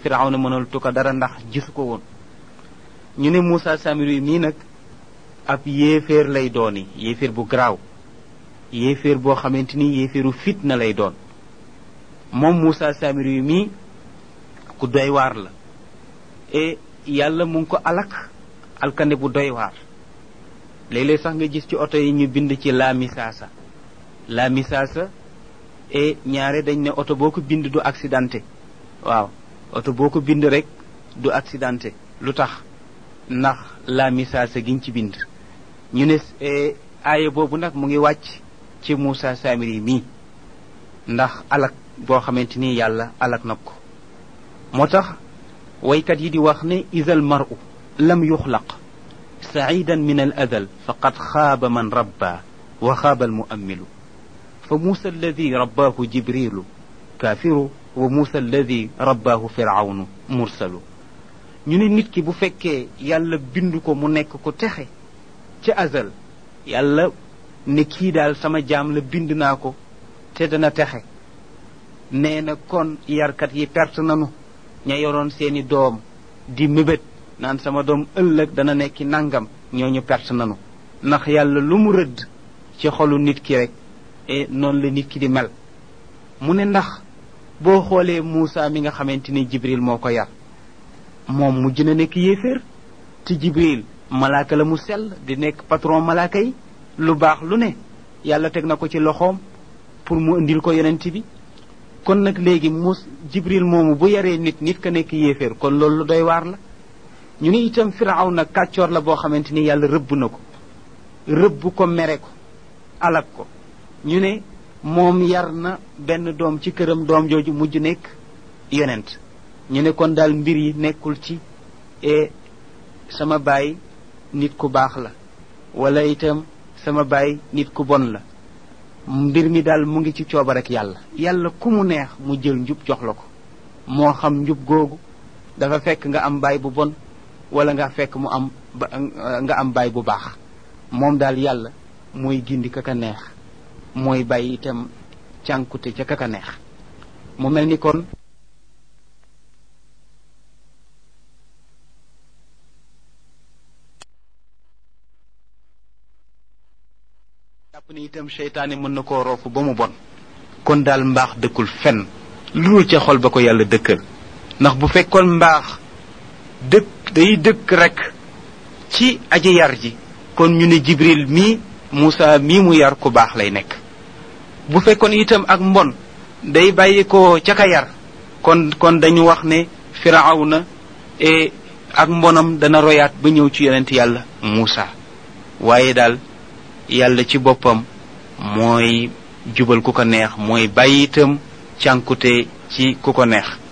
firawna mënalatu ko dara ndax gisu ko woon ñu ne Moussa Samiri mii nag ab yéeféer lay dooni yéeféer bu garaaw yéeféer boo xamante ni yéeféeru fitna lay doon moom Moussa Samiri mii ku doy waar la e yàlla mu ngi ko alak alkande bu doy waar léeg-léeg sax nga gis ci oto yi ñu bind ci la misaasa la misaasa e ñaare dañ ne oto boo ko bind du accidenté waaw oto boo ko bind rek du accidenté lu tax ndax la misaasa giñ ci bind ñu ne aaya boobu nag mu ngi wàcc ci Moussa Samiri mii ndax alak boo xamante ni yàlla alak na ko moo tax waykat yi di wax ne isal maru lam yuxlaq saidan min al adal faqad xaaba man rabba wa xaaba al muammilu fa muusa alladi rabbaahu jibrilu kaafiru wa muusa alladi rabbaahu firawnu mursalu ñu ne nit ki bu fekkee yàlla bind ko mu nekk ko texe ca azal yàlla ne kii daal sama jaam la bind naa ko te dana texe nee na kon yarkat yi perte nanu ña yoroon seeni doom di mébét naan sama doom ëllëg dana nekki nangam ñooñu perte nanu ndax yàlla lu mu rëdd ci xolu nit ki rek e noonu la nit ki di mel mu ne ndax boo xoolee Moussa mi nga xamante ni Jibril moo ko yar moom mujj na nekk yéeféer te Jibril malaaka la mu sell di nekk patron malaaka yi lu baax lu ne yàlla teg na ko ci loxoom pour mu indil ko yonent bi kon nag léegi mus jibril moomu bu yaree nit nit ka nekk yéeféer kon loolu lu doy waar la ñu ne itam firaw na kàccoor la boo xamante ni yàlla rëbb na ko rëbb ko mere ko alak ko ñu ne moom yar na benn doom ci këram doom jooju mujj nekk yonent ñu ne kon daal mbir yi nekkul ci e sama baay nit ku baax la wala itam sama baay nit ku bon la mbir mi daal mu ngi ci cooba rek yàlla yàlla ku mu neex mu jël njub jox la ko moo xam njub googu dafa fekk nga am baay bu bon wala nga fekk mu am nga am baay bu baax moom daal yàlla mooy gindi kaka neex mooy bàyyi itam cànkute ca kaka neex mu mel ni kon jàpp ni itam seytaane mën na koo roofu ba mu bon kon daal mbaax dëkkul fenn lu ca xol ba ko yàlla dëkkal ndax bu fekkoon mbaax dëkk day dëkk rek ci aji yar ji kon ñu ne jibril mii Moussa mii mu yar ku baax lay nekk bu fekkoon itam ak mbon day bàyyi ko ca ka yar kon kon dañu wax ne firawna e ak mbonam dana royaat ba ñëw ci yonent yàlla Moussa waaye daal yàlla ci boppam mooy jubal ku ko neex mooy bàyyi itam cànkute ci ku ko neex